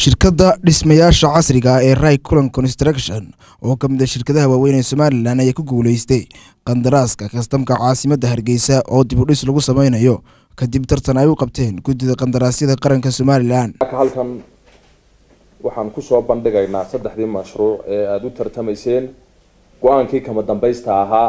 shirkadda dhismayaasha casriga ah ee rai culan construction oo ka mid a shirkadaha waaweyn ee somalilan ayaa ku guuleystay qandaraaska kastamka caasimadda hargeysa oo dib u dhis lagu sameynayo kadib tartan ay u qabteen guddida qandaraasyada qaranka somalilan halkan waxaan kusoo bandhigaynaa saddexdii mashruuc ee aada u tartamayseen go-aankii kama dambaysta ahaa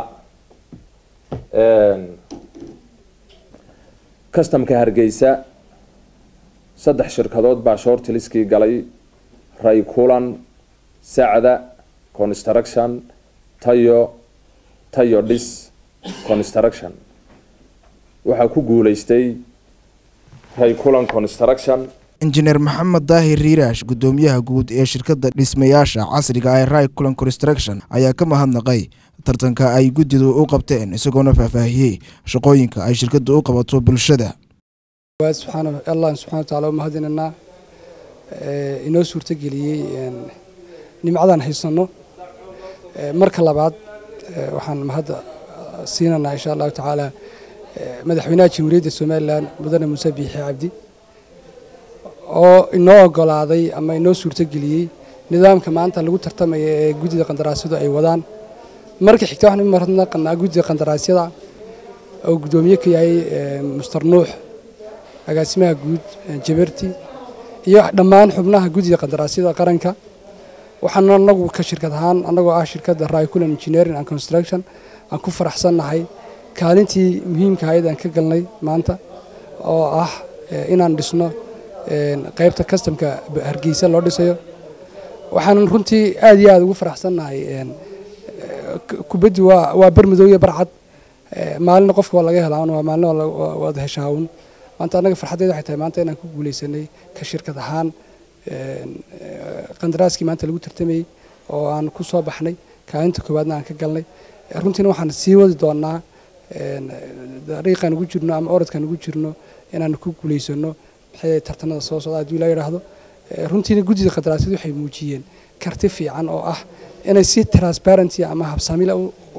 customka hargeysa saddex shirkadood baa shortliskii galay ray culan sacda construction tayo tayo dhis construction waxaa ku guuleystay ray culan construction injineer maxamed daahir riiraash guddoomiyaha guud ee shirkadda dhismayaasha casriga ee rai culan construction ayaa ka mahadnaqay tartanka ay guddidu u qabteen isagoona faahfaahiyey shaqooyinka ay shirkaddu u qabato bulshada subxaana allah subxana wa taala u mahadinaynaa inoo suurtogeliyey nimcadan haysanno marka labaad waxaan mahadda siinaynaa insha allahu tacaala madaxweynaha jamhuuriyadda somalilan mudane muuse biixi cabdi oo inoo ogolaaday ama inoo suurtogeliyey nidaamka maanta lagu tartamaya ee guddida qandaraasyadu ay wadaan marka xigta waxaan u mahadnaqanaa guddida qandaraasyada oo guddoomiye ka yahay muster nuux agaasimaha guud jaberti iyo dhammaan xubnaha guddida qandaraasyada qaranka waxaan anagu ka shirkad ahaan annagoo ah shirkadda raiculan engineering and construction aan ku faraxsannahay kaalintii muhiimka ahayd aan ka galnay maanta oo ah inaan dhisno qaybta kastamka hargeysa loo dhisayo waxaan runtii aad iyo aad ugu faraxsannahay kubaddi waa bermadow iyo barcad maalina qofka waa laga helaa waa maalina waad heshaa un maanta annaga farxaddeeda waxay tahay maanta inaan ku guuleysanay ka shirkad ahaan qandaraaskii maanta lagu tartamayey oo aan ku soo baxnay kaalinta koowaadna aan ka galnay runtiina waxaan sii wadi doonaa dariiqaan ugu jirno ama orodkaan ugu jirno inaan ku guuleysano maxay tartanada soo socda haddii la yidhaahdo runtiina guddida qandaraasyadu waxay muujiyeen karti fiican oo ah inay si transparency ama habsaamila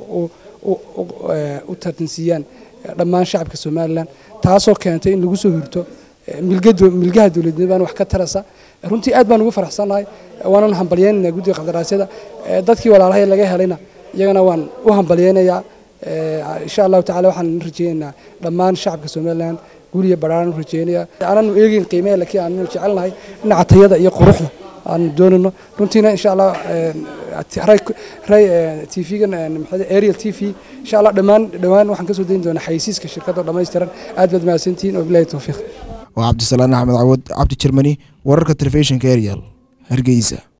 u tartansiiyaan dhammaan shacabka somalilan taasoo keentay in lagu soo hurto milgaha dowladnimadan wax ka tarasa runtii aad baan ugu faraxsannahay waanan hambalyeynaynaa guddiga qandaraasyada dadkii walaalahay laga helayna iyagana waan u hambalyeynayaa insha allahu tacala waxaan rajeynaynaa dhammaan shacabka somalilan guuriya baraaran u rajeynaya aananu eegeyn qiimehe laakiin aananu jecelnahay dhinaca tayada iyo quruxda aanu doonayno runtiina insha allah tvgan arial t v insha allah dhammaan dhowaan waxaan kasoo dayn doonaa xayeysiiska shirkadda oo dhammaystiran aad baad mahadsantihiin wabilahi towfiiq waa cabdisalaan axmed cawad cabdi jermani wararka telefishinka arial hargeysa